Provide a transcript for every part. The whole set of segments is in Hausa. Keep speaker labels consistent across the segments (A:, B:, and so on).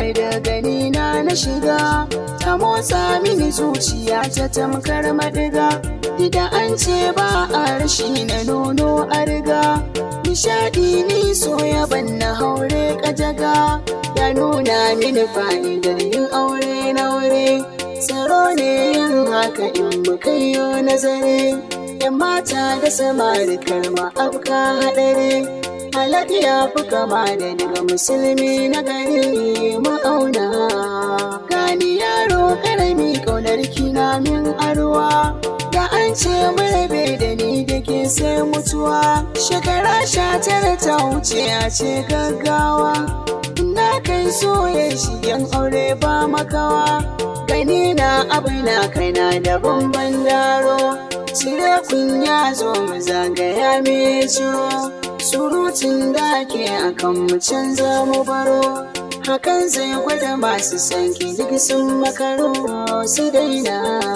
A: da gani na na shiga ta motsa mini zuciya ta tamkar madiga da an ce ba a rashi na nono a riga nishadi ni so ya banna haure kajaga ya nuna mini fa'idar yin aure na wuri tsaro ne yin haka in muka yi nazari yan mata da samari karma afka haɗari halatta ya fi kama da daga musulmi na gari ma'auna gani yaro karami kaunar kina min arwa da an ce marabe da ni da ke sai mutuwa shekara sha tara ta wuce a ce gaggawa na kai soye shigen aure ba makawa gani na abu na kaina da bamban daro cire kunya zo mu zagaya me ciro surutun da ke akan mu canza mu baro hakan zai gwada masu sanki duk sun makaro su daina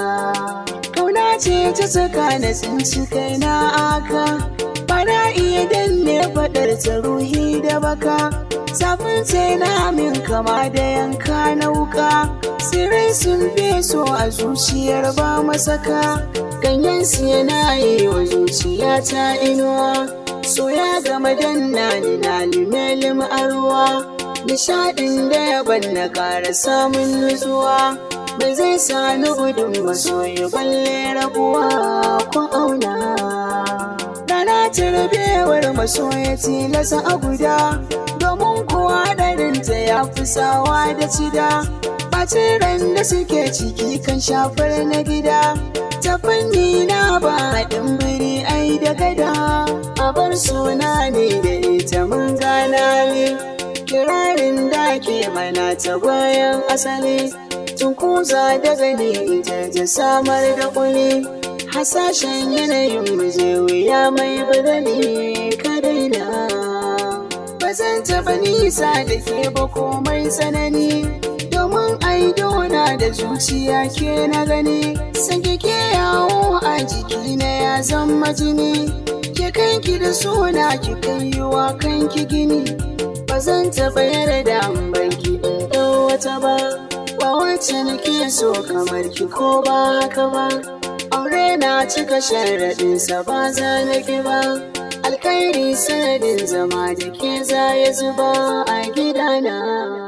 A: kauna ce ta saka na tsinci kaina aka bana iya danne faɗar ta ruhi da baka zafin sai na min kama da yanka na wuka sirrai sun feso a zuciyar ba masaka ganyen su yana yi wa zuciya ta inuwa so ya gama danna ni na limelim arwa nishadin da ya banna kara samun nutsuwa bai zai sani gudun masoyi balle rabuwa ko auna rana tarbewar masoya tilasa a guda domin kowa ɗarinta ya fi sawa da cida ɓacin ran da suke ciki kan shafar na gida ta fanni na ba haɗin biri ai da gada a bar suna ne da ita mun gana ne kirarin da ke mana ta bayan asali tun kuza da gani ita ta samar da kuli hasashen yanayin muje wuya mai badali ka daina ba zan taɓa nisa da ke ba komai tsanani domin aidona da zuciya ke na gani san ke yawo a jiki na ya zama jini ke kanki da suna ki kai wa kanki gini ba zan taɓa yarda in barki in ɗau wata ba ba wacce nake so kamar ki ko ba haka ba aure na cika sharaɗinsa ba za na ki ba alkhairi sanadin zama da ke za ya zuba a gidana